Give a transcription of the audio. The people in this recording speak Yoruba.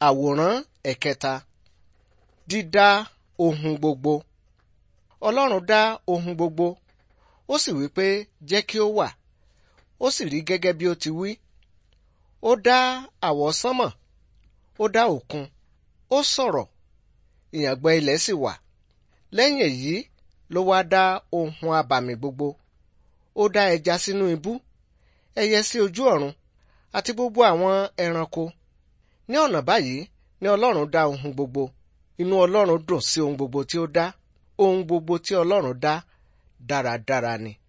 Àwòrán ẹ̀kẹta dídá ohun gbogbo. Ọlọ́run dá ohun gbogbo, ó sì wí pé jẹ́ kí ó wà, ó sì rí gẹ́gẹ́ bí ó ti wí. Ó dá àwọsánmọ̀, ó dá òkun, ó sọ̀rọ̀, ìyàngbẹ ilẹ̀ sì wà. Lẹ́yìn èyí ló wá dá ohun abàmì gbogbo. Ó dá ẹja sínú ibú, ẹyẹ sí ojú ọ̀run, àti gbogbo àwọn ẹranko. Ní ọ̀nà báyìí ni Ọlọ́run dá ohun gbogbo. Inú Ọlọ́run dùn sí ohun gbogbo tí ó dá. Ohun gbogbo tí Ọlọ́run dá dáradára ni.